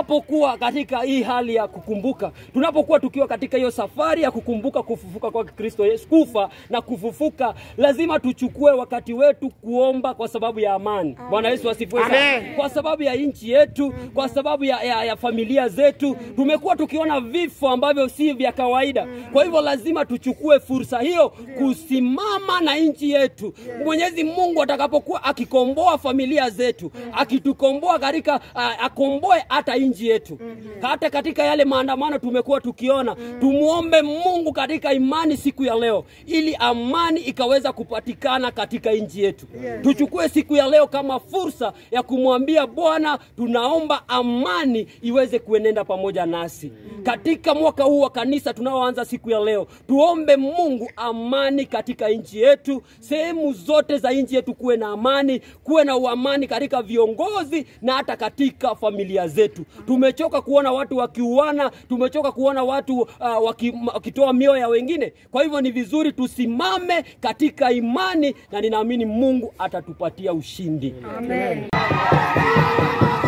tunapokuwa katika hii hali ya kukumbuka, tunapokuwa tukiwa katika hiyo safari ya kukumbuka kufufuka kwa Kristo Yesu, kufa na kufufuka, lazima tuchukue wakati wetu kuomba kwa sababu ya amani. Bwana Yesu asifiwe sana. Amen. Kwa sababu ya nchi yetu, kwa sababu ya, ya, ya familia zetu, tumekuwa tukiona vifo ambavyo si vya kawaida. Kwa hivyo lazima tuchukue fursa hiyo kusimama na nchi yetu. Mwenyezi Mungu atakapokuwa akikomboa familia zetu, akitukomboa katika uh, akomboe hata nchi yetu. Hata katika yale maandamano tumekuwa tukiona, tumuombe Mungu katika imani siku ya leo, ili amani ikaweza kupatikana katika nchi yetu. Tuchukue siku ya leo kama fursa ya kumwambia Bwana, tunaomba amani iweze kuenenda pamoja nasi katika mwaka huu wa kanisa tunaoanza siku ya leo. Tuombe Mungu amani katika nchi yetu, sehemu zote za nchi yetu kuwe na amani, kuwe na uamani katika viongozi na hata katika familia zetu. Tumechoka kuona watu wakiuana, tumechoka kuona watu uh, waki, wakitoa mioyo ya wengine. Kwa hivyo ni vizuri tusimame katika imani, na ninaamini Mungu atatupatia ushindi. Amen.